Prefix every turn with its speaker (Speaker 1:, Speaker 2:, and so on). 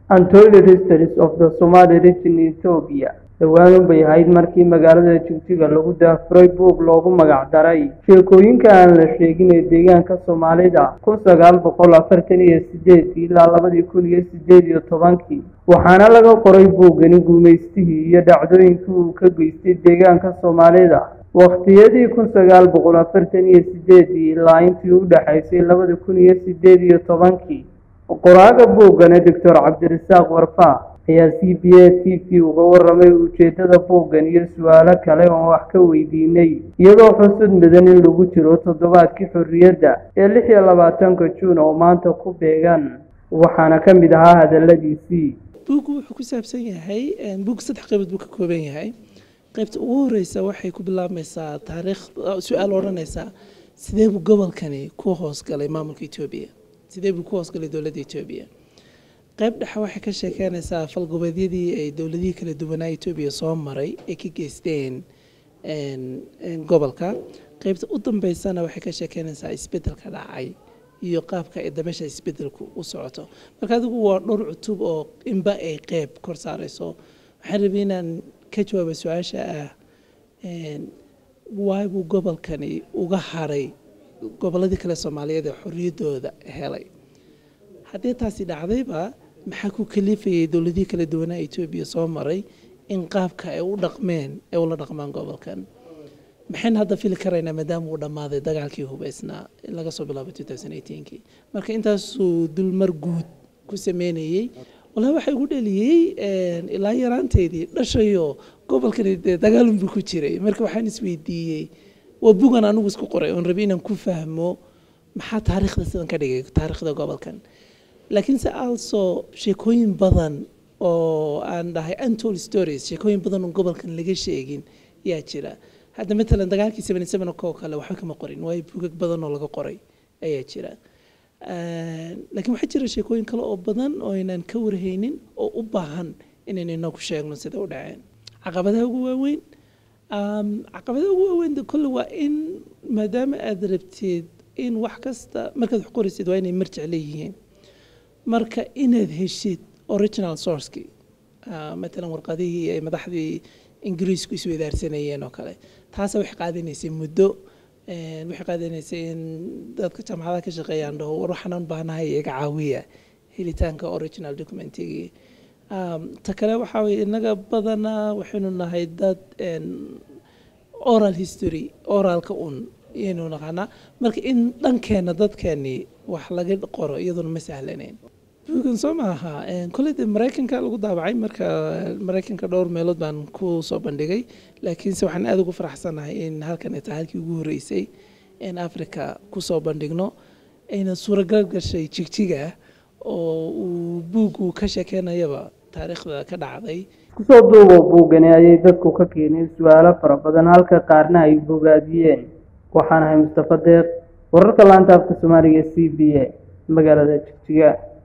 Speaker 1: Untold Histories of the Somali Region in Ethiopia dhowaan bay ahayd markii magaalada Jigjiga lagu daafuray buug loogu magac daray sheekooyinka aan la sheegin ee deegaanka Soomaalida kun sagaal boqol afartan iyo sideed ilaa labadii kun iyo sideed iyo tobankii waxaana laga qoray buuggani guumaystihii iyo dhacdooyinkii uu ka geystay deegaanka Soomaalida waqtiyadii kun sagaal boqol afartan iyo sideedii ilaa intii u dhaxaysay labada kun iyo sideed iyo tobankii qoraaga buuggani doctor cabdirasaaq warfaa ayaa c b a t v uga waramay ujeedada buuggan iyo su-aalo kale oon wax ka weydiinay iyadoo xusud mudan in lagu jiro toddobaadkii xorriyadda ee lix iyo labaatanka juun oo maanta ku beegan waxaana ka mid ahaa hadaladiisii
Speaker 2: buuggu wuxuu ku saabsan yahay buug saddex qaybood buu ka kooban yahay qaybta ugu horeysa waxay ku bilaabmaysaa taariikh su-aal odhanaysaa sidee buu gobolkani ku hoosgalay maamulka etoobiya sidee buu ku hoosgalay dowladda etoobiya qayb dhexe waxay ka sheekeynaysaa falgoboleedyadii ay dowladihii kala duwanaa etoobiya soo maray ay ka geysteen gobolka qaybta u dambeysana waxay ka sheekeynaysaa isbedelka dhacay iyo qaabka ay dabeesha isbedelku u socoto marka adigu waa dhowr cutub oo inba ay qeyb kor saareyso waxaan rabay inaan ka jawaaba su-aasha ah waay buu gobolkani uga haray goboladii kale soomaaliyeed ee xorriyaddooda helay haddii taasi dhacdayba maxaa ku kalifayay dowladihii kala duwanaa etoobiya soo maray in qaabka ay u dhaqmeen ay ula dhaqmaan gobolkan maxayna hadda fili karaynaa maadaama uu dhammaaday dagaalkii hubeysnaa laga soo bilaabo kii marka intaasuu dulmar guud ku sameynayey walahi waxaa igu dheliyey ilaa yaraanteydii dhashayo gobolkani dee dagaalunbuu ku jiray marka waxaan isweydiiyey waa bugan anigu isku qoray oon rabay inaan ku fahmo maxaa taariikhda sidan ka dhigay taariikhda gobolkan laakiinse also sheekooyin badan oo aan dhahay untold stories sheekooyin badan oo gobolkan laga sheegin yaa jira hadda matalan dagaalkii seventy seven oo kale waxba kama qorin waayo bugag badan oo laga qoray ayaa jira laakiin waxaa jira sheekooyin kale oo badan oo aynaan ka warhaynin oo u baahan inaynu inagu sheegno sida u dhaceen caqabadaha ugu waaweyn caqabadaha ugu waaweyn kolle waa in maadaama aada rabtid in wax kasta markaad wax qoraysid waa inay marjic leeyihiin marka inaad heshid original sourcekii matalan warqadihii ay madaxdii ingiriisku isweydaarsanayeen oo kale taasa waxay qaadanaysay muddo waxay qaadanaysay in dadka jaamacadaha ka shaqeeyaan dhaho war waxaan u baahnahay iga caawiya helitaanka original documentigii ta kale waxaa weye innaga badanaa waxaynu nahay dad oral history oralka un yaynu naqaanaa marka in dhankeena dadkeeni wax laga qoro iyaduna ma sahlanayn buugan soo maaha kolley de maraykanka lagu daabacay marka maraykanka dhowr meelood baan ku soo bandhigay laakiinse waxaan aada ugu faraxsanahay in halkan ay tahay halkii ugu horreysay in africa kusoo bandhigno ayna suuragal gashay jigjiga oo uu buuggu ka sheekeynayaba taariikhda ka dhacday
Speaker 1: kusoo duubo buuggani ayay dadku ka keeneen su-aalo fara badan halka qaarna ay bogaadiyeen waxaan ahay mustafa deeq wararka laanta afka soomaaliga c b a magaalada jigjiga